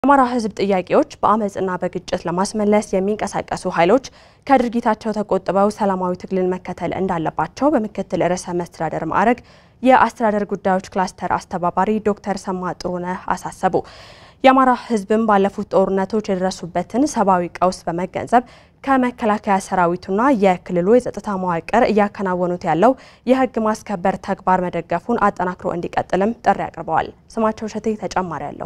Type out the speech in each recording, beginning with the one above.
የአማራ ሕዝብ ጥያቄዎች በአመፅና በግጭት ለማስመለስ የሚንቀሳቀሱ ኃይሎች ከድርጊታቸው ተቆጥበው ሰላማዊ ትግልን መከተል እንዳለባቸው በምክትል ርዕሰ መስተዳደር ማዕረግ የአስተዳደር ጉዳዮች ክላስተር አስተባባሪ ዶክተር ሰማ ጥሩነህ አሳሰቡ። የአማራ ሕዝብም ባለፉት ጦርነቶች የደረሱበትን ሰብአዊ ቀውስ በመገንዘብ ከመከላከያ ሰራዊቱና የክልሉ የጸጥታ መዋቅር እያከናወኑት ያለው የህግ ማስከበር ተግባር መደገፉን አጠናክሮ እንዲቀጥልም ጥሪ አቅርበዋል። ስማቸው እሸቴ ተጨማሪ አለው።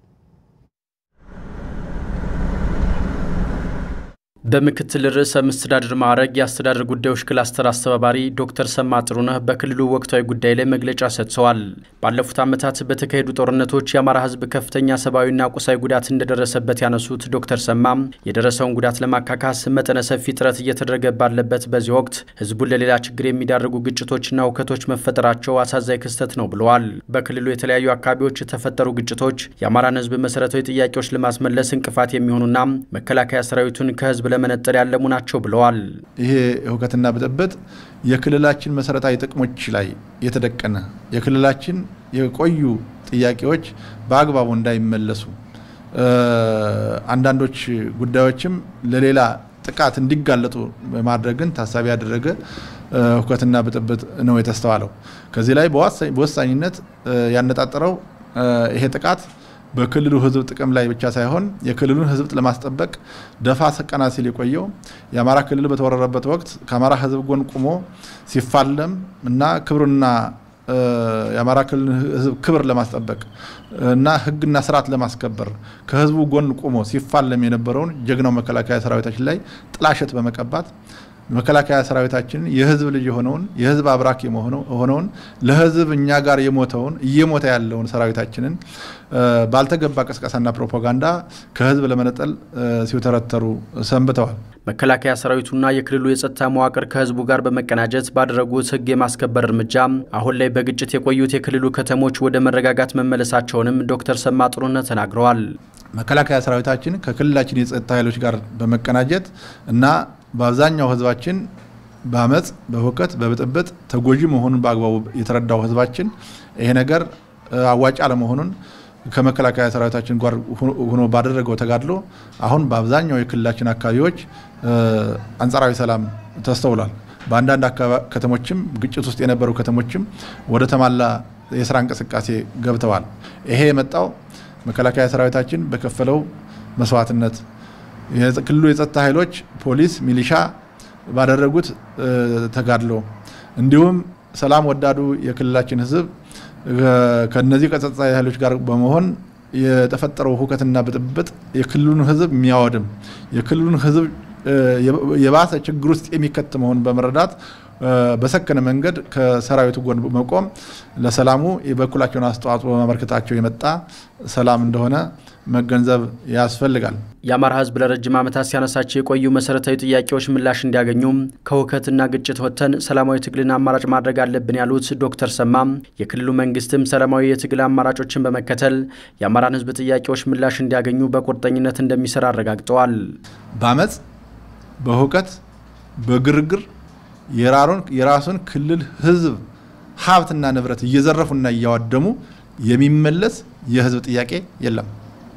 በምክትል ርዕሰ መስተዳድር ማዕረግ የአስተዳደር ጉዳዮች ክላስተር አስተባባሪ ዶክተር ሰማ ጥሩነህ በክልሉ ወቅታዊ ጉዳይ ላይ መግለጫ ሰጥተዋል። ባለፉት ዓመታት በተካሄዱ ጦርነቶች የአማራ ህዝብ ከፍተኛ ሰብአዊና ቁሳዊ ጉዳት እንደደረሰበት ያነሱት ዶክተር ሰማም የደረሰውን ጉዳት ለማካካስ መጠነ ሰፊ ጥረት እየተደረገ ባለበት በዚህ ወቅት ህዝቡን ለሌላ ችግር የሚዳርጉ ግጭቶችና እውከቶች መፈጠራቸው አሳዛኝ ክስተት ነው ብለዋል። በክልሉ የተለያዩ አካባቢዎች የተፈጠሩ ግጭቶች የአማራን ህዝብ መሰረታዊ ጥያቄዎች ለማስመለስ እንቅፋት የሚሆኑና መከላከያ ሰራዊቱን ከህዝብ ለመነጠል ያለሙ ናቸው ብለዋል። ይሄ ሁከትና ብጥብጥ የክልላችን መሰረታዊ ጥቅሞች ላይ የተደቀነ የክልላችን የቆዩ ጥያቄዎች በአግባቡ እንዳይመለሱ አንዳንዶች ጉዳዮችም ለሌላ ጥቃት እንዲጋለጡ በማድረግን ታሳቢ ያደረገ ሁከትና ብጥብጥ ነው የተስተዋለው። ከዚህ ላይ በወሳኝነት ያነጣጠረው ይሄ ጥቃት በክልሉ ህዝብ ጥቅም ላይ ብቻ ሳይሆን የክልሉን ህዝብ ለማስጠበቅ ደፋ ቀና ሲል የቆየው የአማራ ክልል በተወረረበት ወቅት ከአማራ ህዝብ ጎን ቁሞ ሲፋለም እና ክብሩና የአማራ ክልል ህዝብ ክብር ለማስጠበቅ እና ህግና ስርዓት ለማስከበር ከህዝቡ ጎን ቁሞ ሲፋለም የነበረውን ጀግናው መከላከያ ሰራዊታችን ላይ ጥላሸት በመቀባት መከላከያ ሰራዊታችን የህዝብ ልጅ የሆነውን የህዝብ አብራክ የሆነውን ለህዝብ እኛ ጋር የሞተውን እየሞተ ያለውን ሰራዊታችንን ባልተገባ ቅስቀሳና ፕሮፓጋንዳ ከህዝብ ለመነጠል ሲውተረተሩ ሰንብተዋል። መከላከያ ሰራዊቱና የክልሉ የጸጥታ መዋቅር ከህዝቡ ጋር በመቀናጀት ባደረጉት ህግ የማስከበር እርምጃ አሁን ላይ በግጭት የቆዩት የክልሉ ከተሞች ወደ መረጋጋት መመለሳቸውንም ዶክተር ሰማ ጥሩነህ ተናግረዋል። መከላከያ ሰራዊታችን ከክልላችን የጸጥታ ኃይሎች ጋር በመቀናጀት እና በአብዛኛው ህዝባችን በአመፅ በሁከት በብጥብጥ ተጎጂ መሆኑን በአግባቡ የተረዳው ህዝባችን ይሄ ነገር አዋጭ አለመሆኑን ከመከላከያ ሰራዊታችን ጋር ሆኖ ባደረገው ተጋድሎ አሁን በአብዛኛው የክልላችን አካባቢዎች አንጻራዊ ሰላም ተስተውሏል። በአንዳንድ ከተሞችም ግጭት ውስጥ የነበሩ ከተሞችም ወደ ተሟላ የስራ እንቅስቃሴ ገብተዋል። ይሄ የመጣው መከላከያ ሰራዊታችን በከፈለው መስዋዕትነት የክልሉ የጸጥታ ኃይሎች ፖሊስ፣ ሚሊሻ ባደረጉት ተጋድሎ እንዲሁም ሰላም ወዳዱ የክልላችን ህዝብ ከነዚህ ከጸጥታ ኃይሎች ጋር በመሆን የተፈጠረው ሁከትና ብጥብጥ የክልሉን ህዝብ የሚያወድም የክልሉን ህዝብ የባሰ ችግር ውስጥ የሚከት መሆኑን በመረዳት በሰከነ መንገድ ከሰራዊቱ ጎን መቆም ለሰላሙ የበኩላቸውን አስተዋጽኦ በማበርከታቸው የመጣ ሰላም እንደሆነ መገንዘብ ያስፈልጋል። የአማራ ህዝብ ለረጅም ዓመታት ሲያነሳቸው የቆዩ መሰረታዊ ጥያቄዎች ምላሽ እንዲያገኙም ከሁከትና ግጭት ወጥተን ሰላማዊ ትግልን አማራጭ ማድረግ አለብን ያሉት ዶክተር ሰማም የክልሉ መንግስትም ሰላማዊ የትግል አማራጮችን በመከተል የአማራን ህዝብ ጥያቄዎች ምላሽ እንዲያገኙ በቁርጠኝነት እንደሚሰራ አረጋግጠዋል። በአመፅ በሁከት በግርግር የራሱን ክልል ህዝብ ሀብትና ንብረት እየዘረፉና እያዋደሙ የሚመለስ የህዝብ ጥያቄ የለም።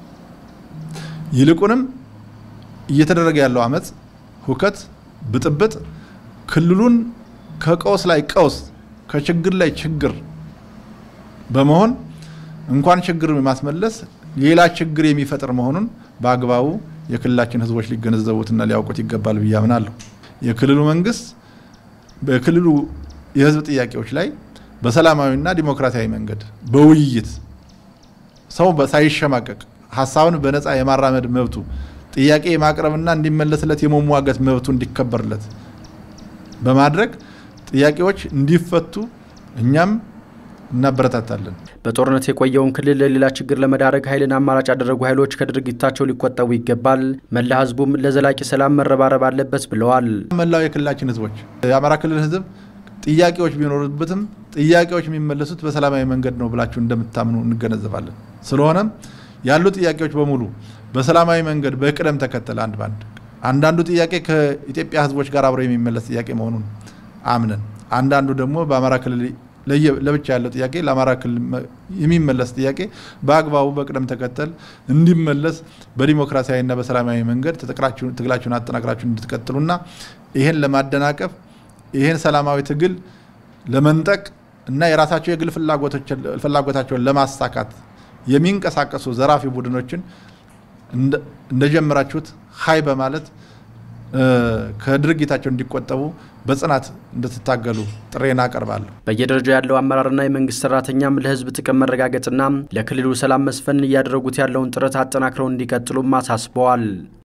ይልቁንም እየተደረገ ያለው አመፅ፣ ሁከት፣ ብጥብጥ ክልሉን ከቀውስ ላይ ቀውስ ከችግር ላይ ችግር በመሆን እንኳን ችግር ማስመለስ ሌላ ችግር የሚፈጥር መሆኑን በአግባቡ የክልላችን ህዝቦች ሊገነዘቡትና ሊያውቁት ይገባል ብዬ አምናለሁ። የክልሉ መንግስት በክልሉ የህዝብ ጥያቄዎች ላይ በሰላማዊና ዲሞክራሲያዊ መንገድ በውይይት ሰው ሳይሸማቀቅ ሀሳብን በነፃ የማራመድ መብቱ ጥያቄ የማቅረብና እንዲመለስለት የመሟገት መብቱ እንዲከበርለት በማድረግ ጥያቄዎች እንዲፈቱ እኛም እናበረታታለን። በጦርነት የቆየውን ክልል ለሌላ ችግር ለመዳረግ ኃይልን አማራጭ ያደረጉ ኃይሎች ከድርጊታቸው ሊቆጠቡ ይገባል፣ መላ ህዝቡም ለዘላቂ ሰላም መረባረብ አለበት ብለዋል። መላው የክልላችን ህዝቦች የአማራ ክልል ህዝብ ጥያቄዎች ቢኖሩበትም ጥያቄዎች የሚመለሱት በሰላማዊ መንገድ ነው ብላችሁ እንደምታምኑ እንገነዘባለን። ስለሆነም ያሉ ጥያቄዎች በሙሉ በሰላማዊ መንገድ በቅደም ተከተል አንድ ባንድ አንዳንዱ ጥያቄ ከኢትዮጵያ ህዝቦች ጋር አብሮ የሚመለስ ጥያቄ መሆኑን አምነን አንዳንዱ ደግሞ በአማራ ክልል ለብቻ ያለው ጥያቄ ለአማራ ክልል የሚመለስ ጥያቄ በአግባቡ በቅደም ተከተል እንዲመለስ በዲሞክራሲያዊና በሰላማዊ መንገድ ትግላችሁን አጠናክራችሁ እንድትቀጥሉና ይህን ለማደናቀፍ ይህን ሰላማዊ ትግል ለመንጠቅ እና የራሳቸው የግል ፍላጎታቸውን ለማሳካት የሚንቀሳቀሱ ዘራፊ ቡድኖችን እንደጀመራችሁት ሀይ በማለት ከድርጊታቸው እንዲቆጠቡ በጽናት እንድትታገሉ ጥሬን አቀርባለሁ። በየደረጃው ያለው አመራርና የመንግስት ሰራተኛም ለህዝብ ጥቅም መረጋገጥና ለክልሉ ሰላም መስፈን እያደረጉት ያለውን ጥረት አጠናክረው እንዲቀጥሉም አሳስበዋል።